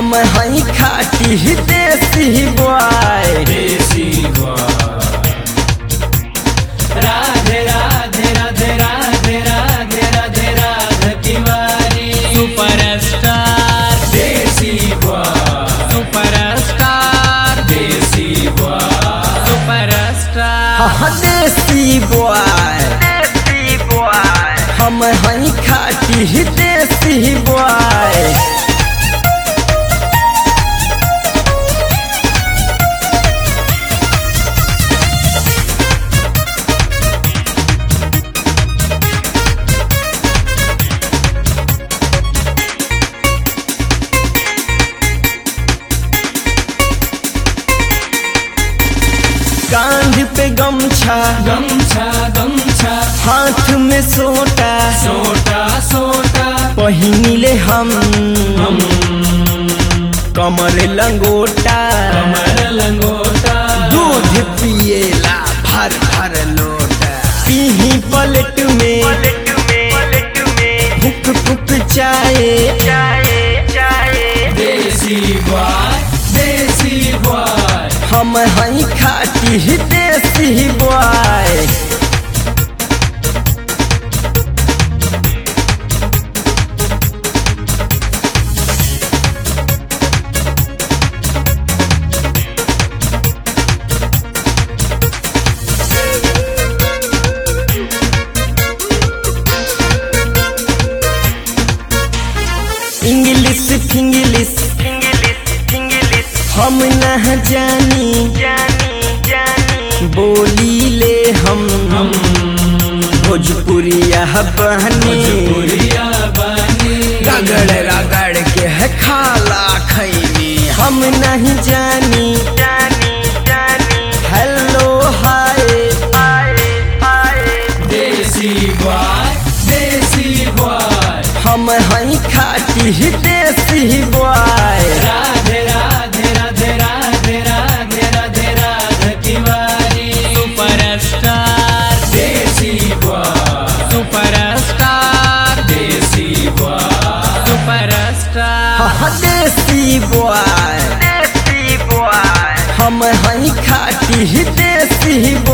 हम हई खाटी desi boy desi Radhe Radhe Radhe Radhe Radhe Radhe Radhe Tiwari superstar desi superstar desi superstar हाँ देसी बॉय हम हई खाटी देसी बॉय कांध पे गमछा गमछा गमछा हाथ में सोटा सोटा सोटा पहिनिले हम हम कमर लंगोटा कमर लंगोटा दूध पिएला भर भर लोटा पीही पलट में फुक फुक चाय देसी बॉय देसी बॉय हम हई खाटी देसी बॉय इंग्लिश फिंग्लिश हम न जानी बोली ले हम हम भोजपुरिया बहनी भोजपुरिया बानी रगड़ रगड़ के है खाला खैनी हम नहीं जानी हेलो हाय देसी बॉय देसी बॉय हम हई खाटी desi boy Radhe Radhe Radhe Radhe Radhe Radhe Radhe Tiwari superstar desi boy superstar desi boy superstar हाँ देसी बॉय हम हई खाटी देसी